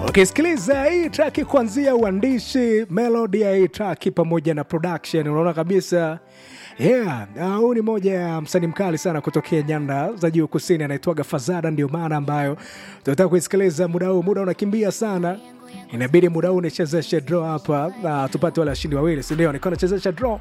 ukisikiliza hii traki kuanzia uandishi melodi ya hii traki pamoja na production unaona kabisa yeah uh, huu ni moja ya msanii mkali sana kutokea nyanda za juu kusini anaitwaga fazada ndio maana ambayo tunataka kuisikiliza muda huu muda unakimbia sana inabidi muda huu nichezeshe draw hapa uh, tupate wale washindi wawili sindio nikuwa nachezesha draw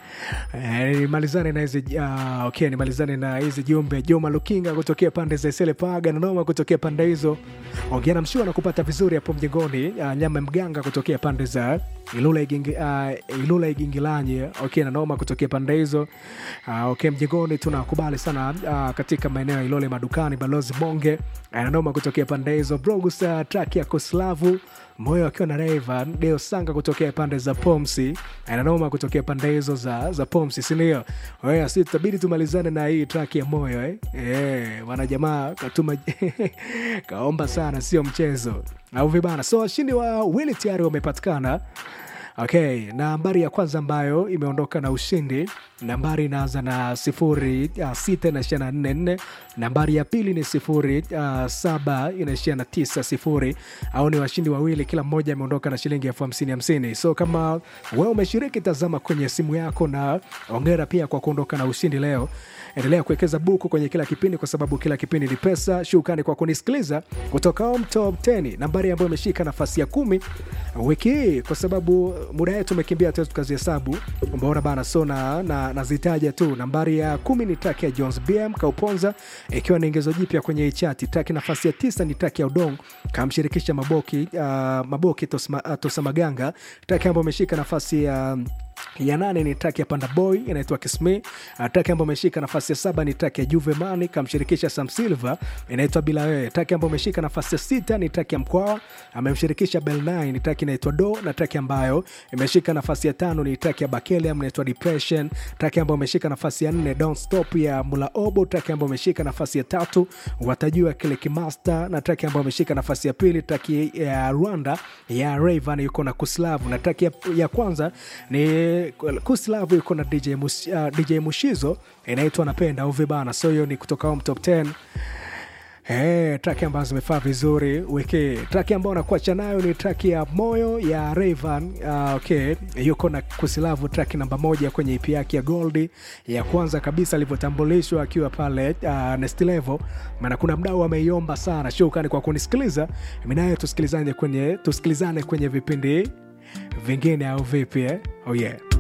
Eh, nimalizane na hizi uh, okay, nimalizane na hizi jumbe Juma Lukinga kutokea pande za Isele Paga na Noma kutokea pande hizo. Ongea na mshua na kupata vizuri hapo mjengoni. Uh, nyama mganga kutokea pande za Ilula Igingi, uh, Ilula Igingilanyi okay, na Noma kutokea pande hizo. Uh, okay, mjengoni tunakubali sana uh, katika maeneo ya Ilole madukani Balozi Bonge uh, na Noma kutokea pande hizo. Brogus uh, track ya Koslavu moyo akiwa na Rayvan Deo Sanga kutokea pande za Pomsi ananoma kutokea pande hizo za, za Pomsi, sindio? Wewe si tutabidi tumalizane na hii track ya moyo eh? Eh, wana jamaa katuma kaomba sana, sio mchezo au vibana. So washindi wa wili tayari wamepatikana. Okay, nambari ya kwanza ambayo imeondoka na ushindi, nambari inaanza na sifuri uh, sita inaishia na nne nne. Nambari ya pili ni sifuri uh, saba inaishia na tisa sifuri. Au ni washindi wawili, kila mmoja ameondoka na shilingi elfu hamsini hamsini. So kama wewe umeshiriki, tazama kwenye simu yako, na ongera pia kwa kuondoka na ushindi leo. Endelea kuwekeza buku kwenye kila kipindi, kwa sababu kila kipindi ni pesa. Shukrani kwa kunisikiliza kutoka Home Top 10, nambari ambayo imeshika nafasi ya kumi wiki hii, kwa sababu muda yetu umekimbia, tuwezi tukazihesabu. Umeona bana, so na, na, nazitaja tu. Nambari ya kumi ni taki ya Jones BM Kauponza, ikiwa ni ingezo jipya kwenye hii chati. Taki nafasi ya tisa ni taki ya Udong kamshirikisha Maboki, uh, Maboki Tosma, uh, Tosamaganga. Taki ambayo imeshika nafasi ya ya nane ni traki ya Panda Boy inaitwa Kisme. Traki ambayo ameshika nafasi ya saba ni traki ya Juve Mani kamshirikisha Sam Silva inaitwa Bila Wewe. Traki ambayo ameshika nafasi ya sita ni traki ya Mkwawa amemshirikisha Bel 9 ni traki inaitwa Do, na traki ambayo imeshika nafasi ya tano ni traki ya Bakeliam inaitwa Depression. Traki ambayo imeshika nafasi ya nne Don't Stop ya Mula Obo. Traki ambayo imeshika nafasi ya tatu watajua kile Kimaster, na traki ambayo imeshika nafasi ya pili traki ya Rwanda ya Rayvan yuko na Kuslavu, na traki ya, ya kwanza ni Kuslavu yuko na DJ, Mus, uh, DJ Mushizo inaitwa Napenda au vibana. So hiyo ni kutoka Home Top 10. Hey, traki ambazo zimefaa vizuri wiki. Traki ambayo nakuacha nayo ni traki ya moyo ya Rayvan. Uh, okay, yuko na Kusilavu, traki namba moja kwenye EP yake ya Goldi ya kwanza kabisa alivyotambulishwa akiwa pale uh, next level. Maana kuna mdau ameiomba sana. Shukrani kwa kunisikiliza. Mimi naye tusikilizane kwenye tusikilizane kwenye vipindi vingine au vipi eh? Oh yeah.